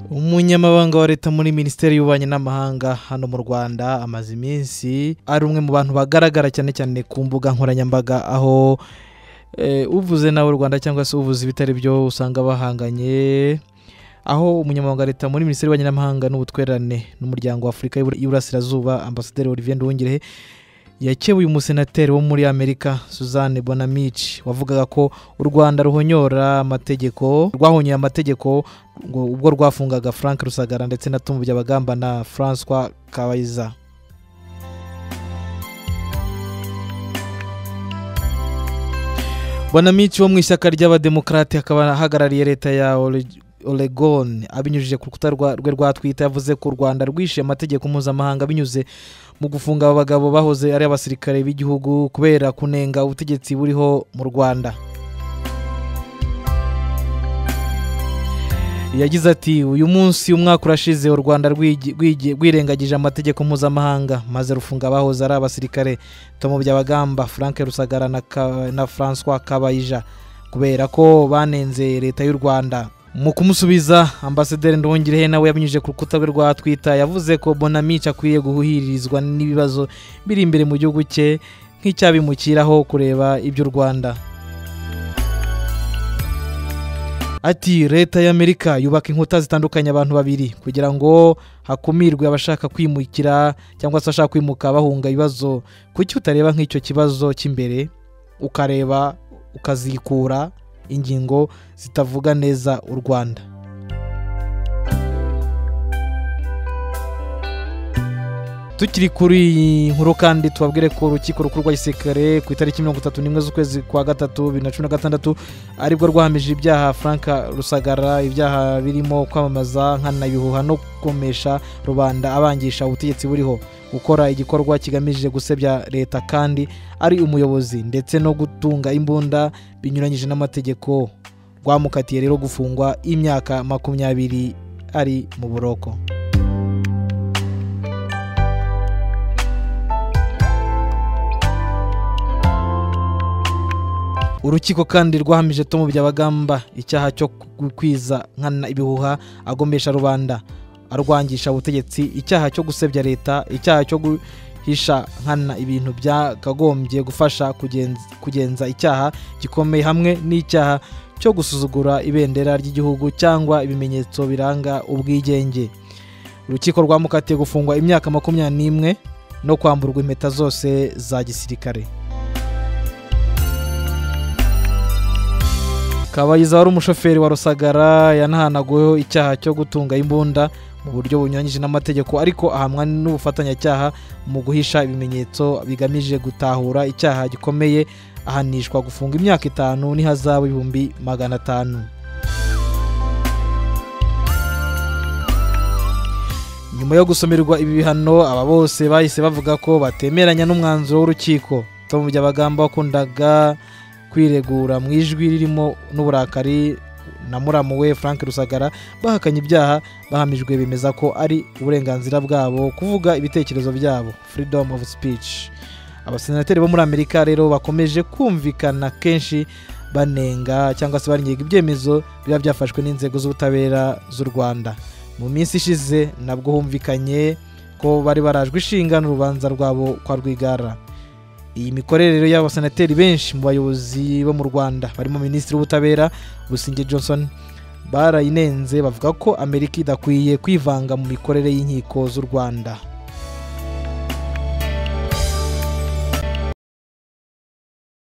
umunyamabanga wa leta muri minisiteri y'ububanyi n'amahanga hano mu rwanda amaze iminsi ari umwe mu bantu bagaragara cyane cyane ku mbuga nkoranyambaga aho eh, uvuze nawe u rwanda cyangwa se uvuze ibitari byo usanga bahanganye aho umunyamabanga wa leta muri minisiteri y'ububanyi n'amahanga n'ubutwererane n'umuryango wa afurika y'Ibura- y'iburasirazuba ambasaderi olivier nduhungirehe yakebuye umusenateri wo muri amerika suzanne bonamici wavugaga ko u rwanda ruhonyora amategeko rwahonyoye amategeko ngo ubwo rwafungaga frank rusagara ndetse na tumbu byabagamba na françois kabayiza bonamici wo mu ishyaka ry'abademokarate akaba ahagarariye leta ya Ore- Oregon abinyujije ku rukuta rwa- rwe rwa twita yavuze ko u rwanda rwishe amategeko mpuzamahanga binyuze mu gufunga aba bagabo bahoze ari abasirikare b'igihugu kubera kunenga ubutegetsi buriho mu rwanda yagize ati uyu munsi umwaka urashize u rwanda rwigi- rwigi- rwirengagije amategeko mpuzamahanga maze rufunga abahoze ari abasirikare tomo byabagamba frank rusagara na, Ka- na françois kabayija kubera ko banenze leta y'u rwanda mu kumusubiza ambasaderi ndongerehe nawe yabinyujije ku rukuta rwe rwa twita yavuze ko bonamici akwiye guhuririzwa n'ibibazo biri imbere mu gihugu cye nk'icyabimukiraho kureba iby'u rwanda ati leta y'amerika yubaka inkuta zitandukanye abantu babiri kugira ngo hakumirwe abashaka kwimukira cyangwa se abashaka kwimuka bahunga ibibazo kuki utareba nk'icyo kibazo cy'imbere ukareba ukazikura ingingo zitavuga neza u rwanda tukiri kuri iyi nkuru kandi tubabwire ko urukiko rukuru rwa gisirikare ku itariki mirongo itatu n'imwe z'ukwezi kwa gatatu bibiri na cumi na gatandatu aribwo rwahamije ibyaha frank rusagara ibyaha birimo kwamamaza nkanabihuha no gukomesha rubanda abangisha ubutegetsi buriho gukora igikorwa kigamije gusebya leta kandi ari umuyobozi ndetse no gutunga imbunda binyuranyije n'amategeko rwamukatiye rero gufungwa imyaka makumyabiri ari mu buroko urukiko kandi rwahamije tomu byabagamba icyaha cyo gukwiza nkana ibihuha agomesha rubanda arwangisha ubutegetsi icyaha cyo gusebya leta icyaha cyo guhisha nkana ibintu byakagombye gufasha kugenz- kugenza icyaha gikomeye hamwe n'icyaha cyo gusuzugura ibendera ry'igihugu cyangwa ibimenyetso biranga ubwigenge urukiko rwamukatiye gufungwa imyaka makumyabiri n'imwe no kwamburwa impeta zose za gisirikare kabayiza wari umushoferi wa rusagara yanahanaguweho icyaha cyo gutunga imbunda mu buryo bunyuranyije n'amategeko ariko ahamwa n'ubufatanyacyaha mu guhisha ibimenyetso bigamije gutahura icyaha gikomeye ahanishwa gufunga imyaka itanu n'ihazabu ibihumbi magana atanu nyuma yo gusomerwa ibi bihano aba bose bahise bavuga ko batemeranya n'umwanzuro w'urukiko tom byabagamba wakundaga kwiregura mu ijwi ririmo n'uburakari na muramu we frank rusagara bahakanye ibyaha bahamijwe bemeza ko ari uburenganzira bwabo kuvuga ibitekerezo byabo freedom of speech abasenateri bo muri amerika rero bakomeje kumvikana kenshi banenga cyangwa se barenga ibyemezo biba byafashwe n'inzego z'ubutabera z'u rwanda mu minsi ishize nabwo humvikanye ko bari barajwe ishinga n'urubanza rwabo kwa rwigara iyi mikorere rero y'abasenateri benshi mu bayobozi bo mu rwanda barimo minisitiri w'ubutabera busingye johnson barayinenze bavuga ko amerika idakwiye kwivanga mu mikorere y'inkiko z'u rwanda